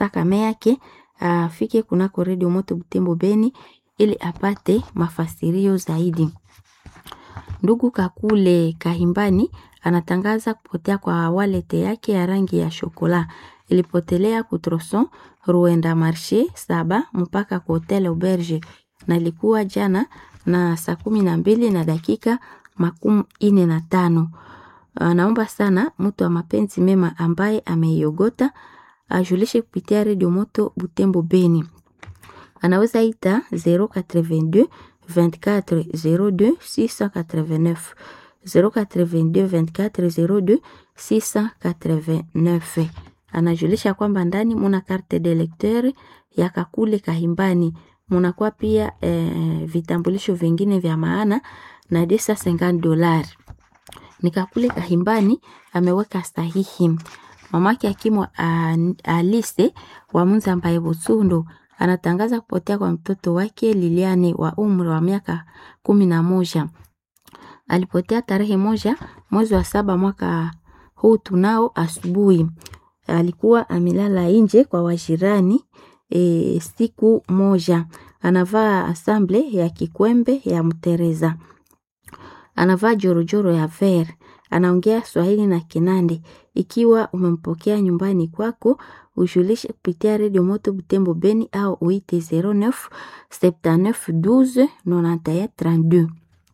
sasa kame yake afike kunako redio moto Butembo Beni ili apate mafasirio zaidi. Ndugu Kakule Kahimbani anatangaza kupotea kwa walete yake ya rangi ya shokola ilipotelea kutroson Ruenda Marshe saba mpaka kwa hotel Auberge na ilikuwa jana na saa kumi na mbili na dakika makumi ine na tano. Anaomba sana mtu wa mapenzi mema ambaye ameiogota ajulishe kupitia redio moto Butembo Beni. Anaweza ita 082 24 02 689 082 24 02 689. Anajulisha kwamba ndani muna carte de lecteur ya Kakule Kahimbani, munakuwa pia eh, vitambulisho vingine vya maana na desa 50 dolari. Ni Kakule Kahimbani ameweka sahihi. Mamake akimwa Alise wa Munzambaye Butsundo anatangaza kupotea kwa mtoto wake Liliane wa umri wa miaka kumi na moja. Alipotea tarehe moja mwezi wa saba mwaka huu tunao asubuhi. Alikuwa amelala nje kwa wajirani e, siku moja. Anavaa asamble ya kikwembe ya mtereza. Anavaa jorojoro ya ver. Anaongea Swahili na Kinande. Ikiwa umempokea nyumbani kwako, ujulishe kupitia redio moto Butembo Beni au uite 09 79 12 91 32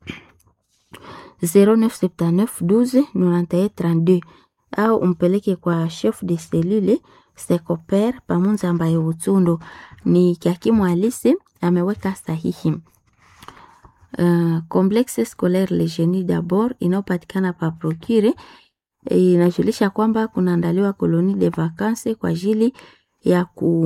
0979 12 91 32 au umpeleke kwa chef de cellule Secoper pamunza ambaye Utsundo ni Kiakimu Alise ameweka sahihi. Uh, complexe scolaire Le Genie d'abord inayopatikana pa Procure inajulisha kwamba kunaandaliwa koloni de vacances kwa ajili ya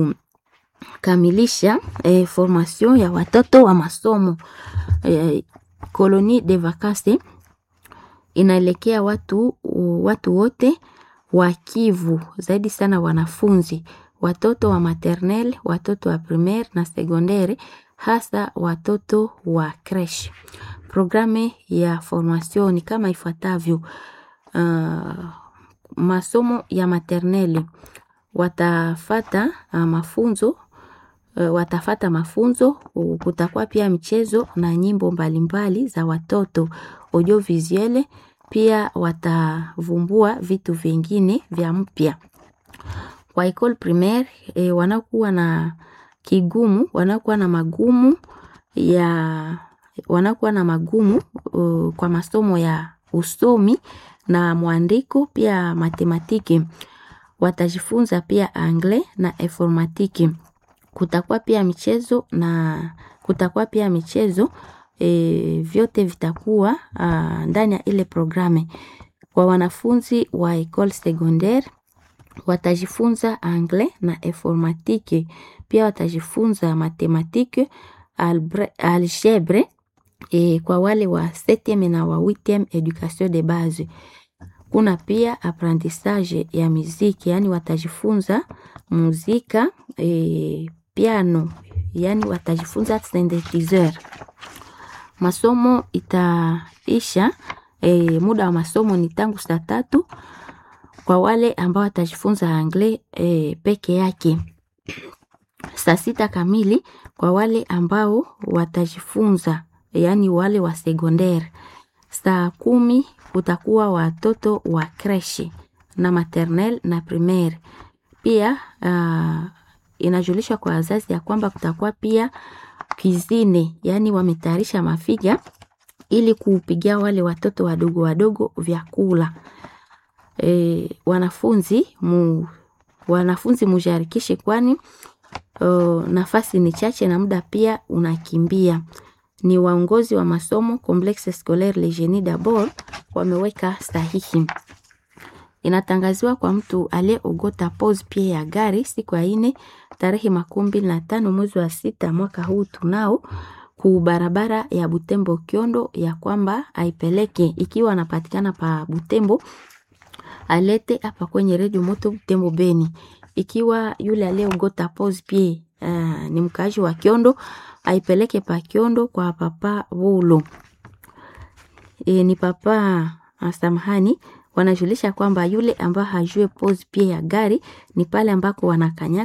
kukamilisha eh, formation ya watoto wa masomo eh, koloni de vacances inaelekea watu watu wote wa Kivu, zaidi sana wanafunzi, watoto wa maternelle, watoto wa primaire na secondaire, hasa watoto wa creche. Programe ya formation ni kama ifuatavyo: uh, masomo ya maternelle watafata uh, mafunzo uh, watafata mafunzo. Kutakuwa pia michezo na nyimbo mbalimbali mbali za watoto audiovisuelle pia watavumbua vitu vingine vya mpya kwa ecole primaire. E, wanakuwa na kigumu, wanakuwa na magumu ya wanakuwa na magumu uh, kwa masomo ya usomi na mwandiko pia matematiki. Watajifunza pia anglais na informatiki. Kutakuwa pia michezo na kutakuwa pia michezo E, vyote vitakuwa uh, ndani ya ile programe. Kwa wanafunzi wa ecole secondaire watajifunza anglais na informatike, pia watajifunza matematike, algebre. E, kwa wale wa 7e na wa 8e education de base. Kuna pia apprentissage ya muziki, yani watajifunza muzika e, piano, yani watajifunza synthesizer masomo itaisha e, muda wa masomo ni tangu saa tatu kwa wale ambao watajifunza anglais e, peke yake, saa sita kamili kwa wale ambao watajifunza yaani wale wa secondaire. Saa kumi kutakuwa watoto wa creche na maternelle na primaire. Pia uh, inajulishwa kwa wazazi ya kwamba kutakuwa pia kizine yaani wametayarisha mafiga ili kuupigia wale watoto wadogo wadogo vyakula. E, wanafunzi mu, wanafunzi mujarikishe, kwani uh, nafasi ni chache na muda pia unakimbia. Ni waongozi wa masomo Complexe Scolaire Le Genie d'abord wameweka sahihi. Inatangaziwa kwa mtu aliyeogota pose pia ya gari siku ya ine tarehe makumi mbili na tano mwezi wa sita mwaka huu tunao ku barabara ya Butembo Kiondo, ya kwamba aipeleke ikiwa anapatikana pa Butembo alete hapa kwenye redio moto Butembo Beni. Ikiwa yule aliyeogota pose pia uh, ni mkaaji wa Kiondo aipeleke pa Kiondo kwa papa Wolo. E, ni papa samahani wanajulisha kwamba yule ambaye hajue pose pia ya gari ni pale ambako wanakanya